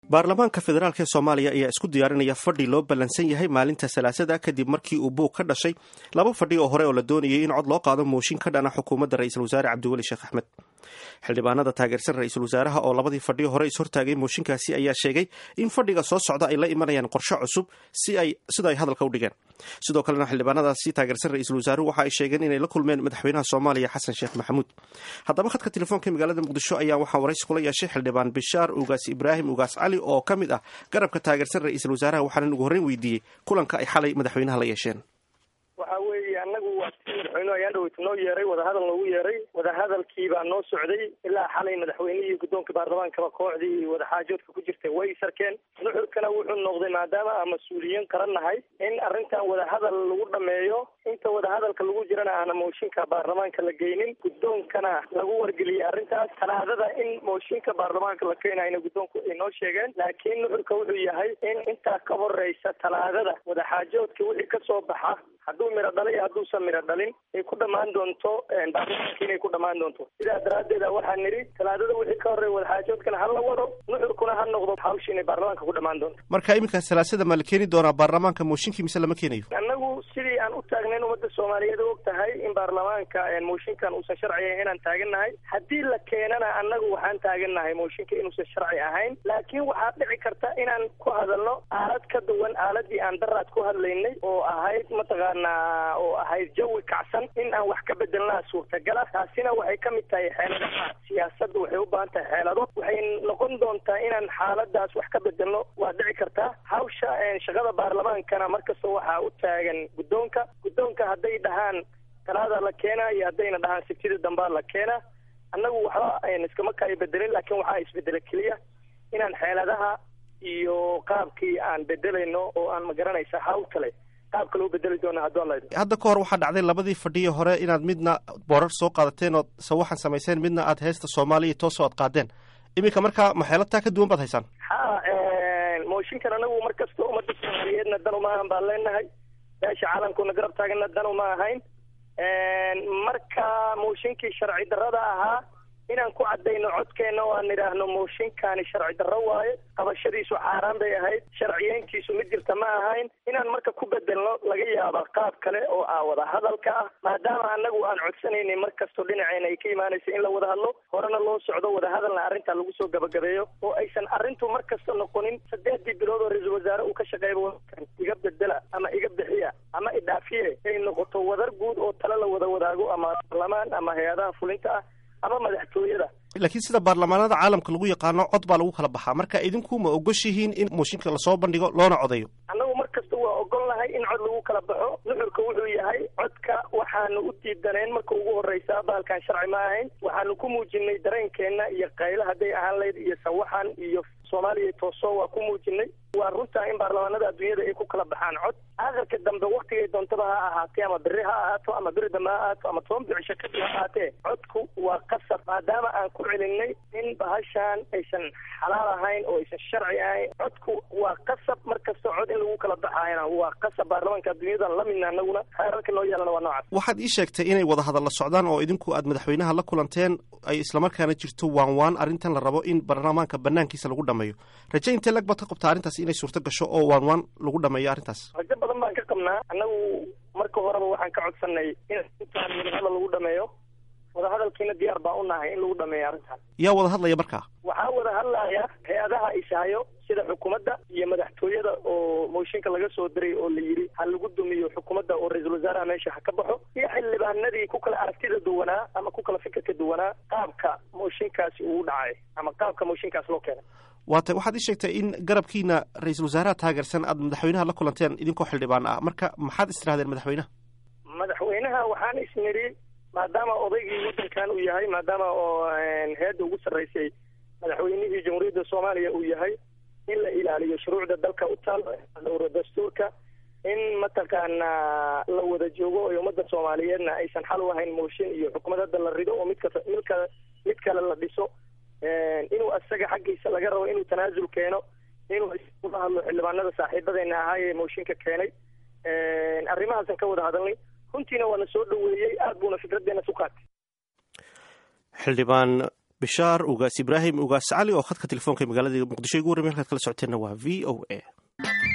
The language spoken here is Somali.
baarlamaanka federaalk ee soomaaliya ayaa isku diyaarinaya fadhi loo ballansan yahay maalinta salaasada kadib markii uu buug ka dhashay laba fadhi oo hore oo la doonayay in cod loo qaado mooshin ka dhana xukuumadda ra-iisul wasaare cabdiweli sheekh axmed xildhibaanada taageersan ra-iisul wasaaraha oo labadii fadhi hore ishortaagay mooshinkaasi ayaa sheegay in fadhiga soo socda ay la imanayaan qorshe cusub si ay sida ay hadalka u dhigeen sidoo kalena xildhibaanadaasi taageersan ra-iisul wasaaruhu waxa ay sheegeen inay la kulmeen madaxweynaha soomaaliya xasan sheekh maxamuud haddaba khadka telefoonka magaalada muqdisho ayaa waxaa waraysi kula yeeshay xildhibaan bishaar ugaas ibraahim ugaas cali oo ka mid ah garabka taageersan ra-iisul wasaaraha waxaana ugu horreyn weydiiyey kulanka ay xalay madaxweynaha la yeesheen waxa weeye annagu waa si madaxweynuhu ayaan dhaweyta noo yeeray wadahadal noogu yeeray wadahadalkii baa noo socday ilaa xalay madaxweynihii guddoonka baarlamaankaba kooxdii wadaxaajoodka ku jirtay way sarkeen nuxurkana wuxuu noqday maadaama aan mas-uuliyiin qaran nahay in arrintan wadahadal lagu dhameeyo inta wadahadalka lagu jirana aana mooshinka baarlamaanka la geynin guddoonkana lagu wargeliyey arrintaas talaadada in mooshinka baarlamaanka la keenayna guddoonku ay noo sheegeen laakiin nuxurka wuxuu yahay in intaa ka horeysa talaadada wadaxaajoodka wixii kasoo baxa hadduu miro dhalay iyo hadduusan miro dhalin ay ku dhammaan doonto baarlamaanka inay ku dhammaan doonto sidaa daraaddeed waxaa nidhi talaadada wixii ka horreeya wadaxaajoodkana ha la wado nuxurkuna ha noqdo hawsha inay baarlamaanka ku dhammaan doonto marka iminka salaasada ma la keeni doonaa baarlamaanka mooshinkii mise lama keenayo annagu sidii aan u taagnayn ummadda soomaaliyeed og tahay in baarlamaanka mooshinkan uusan sharci ahayn inaan taagannahay haddii la keenana annagu waxaan taagannahay mooshinka inuusan sharci ahayn laakiin waxaa dhici karta inaan ku hadalno aalad ka duwan aaladii aan daraad ku hadlaynay oo ahayd mataqaanaa oo ahayd jawi kacsan in aan wax ka bedelnaa suurtagala taasina waxay ka mid tahay xeeladaha siyaasadda waxay u baahan tahay xeelado waxay noqon doontaa inaan xaaladaas wax ka bedelno waa dhici kartaa hawsha shaqada baarlamaankana markasta waxaa u taagan guddoonka guddoonka hadday dhahaan talaada la keenaa iyo haddayna dhahaan sibtida dambaa la keenaa annagu waxba iskama kaayo bedelin laakiin waxaa isbedela keliya inaan xeeladaha iyo qaabkii aan bedelayno oo aan magaranaysa hawl kale qaabka loo bedeli doona hadduu alla hadda ka hor waxaa dhacday labadii fadhiyo hore inaad midna boorar soo qaadateen ood sawaxan samayseen midna aad heesta soomaaliya toosoo aad qaadeen iminka markaa maxeelataa ka duwan baad haysaan ha mooshinkan anagu mar kasta ummadda soomaaliyeedna dan uma ahan baan leenahay meesha caalamkuna garab taagana dan uma ahayn marka mooshinkii sharci darrada ahaa inaan ku cadayno codkeena oo aan nidhaahno mooshinkaani sharci darro waaye qabashadiisu xaaraan bay ahayd sharciyeyntiisu mid jirta ma ahayn inaan marka ku bedelno laga yaaba qaab kale oo ah wada hadalka ah maadaama anagu aan codsanaynin mar kastoo dhinaceena ay ka imaanaysa in la wada hadlo horena loo socdo wadahadalna arrintaa lagu soo gabagabeeyo oo aysan arrintu mar kasta noqonin saddexdii bilood oo ra-iisul wasaare uu ka shaqeeyba wadankan iga bedela ama iga bixiya ama idhaafiye ay noqoto wadar guud oo tale la wada wadaago ama baarlamaan ama hay-adaha fulinta ah ama madaxtooyada laakiin sida baarlamaanada caalamka lagu yaqaano cod baa lagu kala baxaa marka idinku ma ogoshihiin in mooshinka lasoo bandhigo loona codeeyo annagu mar kasta waa ogol nahay in cod lagu kala baxo nuxurka wuxuu yahay codka waxaanu u diidaneen marka ugu horreysa bahalkan sharci ma ahayn waxaanu ku muujinay dareenkeenna iyo qaylo hadday ahaan layd iyo sawaxan iyo soomaaliya tooso waa ku muujinay waa runtaa in baarlamaanada adduunyada ay ku kala baxaan cod aakhirka dambe waktigay doontaba ha ahaatee ama beri ha ahaato ama beri dambe ha ahaato ama toban bicisho kadib ha ahaatee codku waa qasab maadaama aan ku celinay in bahashaan aysan xalaal ahayn oo aysan sharci ahayn codku waa qasab mar kasta cod in lagu kala baxayana waa qasab baarlamaanka adduunyada lamidna anaguna xeerarka noo yeelana waa noocaas waxaad ii sheegtay inay wada hadalla socdaan oo idinku aad madaxweynaha la kulanteen ay islamarkaana jirto waan waan arrintan la rabo in baarlamaanka banaankiisa lagu dhameeyo raje intee lag baad ka qabtaa arrintaas inay suurto gasho oo waan waan lagu dhameeyo arrintaas rajo badan baan ka qabnaa annagu marka horeba waxaan ka codsanay in intaan wadahadal lagu dhameeyo wadahadalkiina diyaar baa u nahay in lagu dhameeyo arrintaas yaa wada hadlaya markaa waxaa wada hadlaya hay-adaha ishaayo sida xukuumadda iyo madaxtooyada oo mooshinka laga soo diray oo la yidhi ha lagu dumiyo xukuumadda oo ra-iisul wasaaraha meesha ha ka baxo iyo xildhibaanadii ku kala aragtida duwanaa ama ku kala fikirka duwanaa qaabka mooshinkaasi uu dhacay ama qaabka mooshinkaas loo keenay waata waxaad ii sheegtay in garabkiina ra-iisul wasaaraha taageersan aad madaxweynaha la kulanteen idinkoo xildhibaan ah marka maxaad istirahdeen madaxweynaha madaxweynaha waxaan isnidhi maadaama odaygii waddankan uu yahay maadaama oo heedda ugu sarreysay madaxweynihii jamhuuriyadda soomaaliya uu yahay in la ilaaliyo shuruucda dalka u taal dhowro dastuurka in mataqaanaa la wada joogo oo ummadda soomaaliyeedna aysan xal u ahayn mooshin iyo xukumad hadda la rido oo midka midka mid kale la dhiso inuu asaga xaggiisa laga rabo inuu tanaasul keeno inuu isula hadlo xildhibaanada saaxiibadeena ahaayee mooshinka keenay arrimahaasan ka wada hadalnay runtiina waa na soo dhaweeyey aad buuna fikraddeena su qaatay xildhibaan bishaar ugaas ibraahim ugaas cali oo khadka telefoonka magaalada muqdisho igu warramay halkaad kala socoteenna waa v o a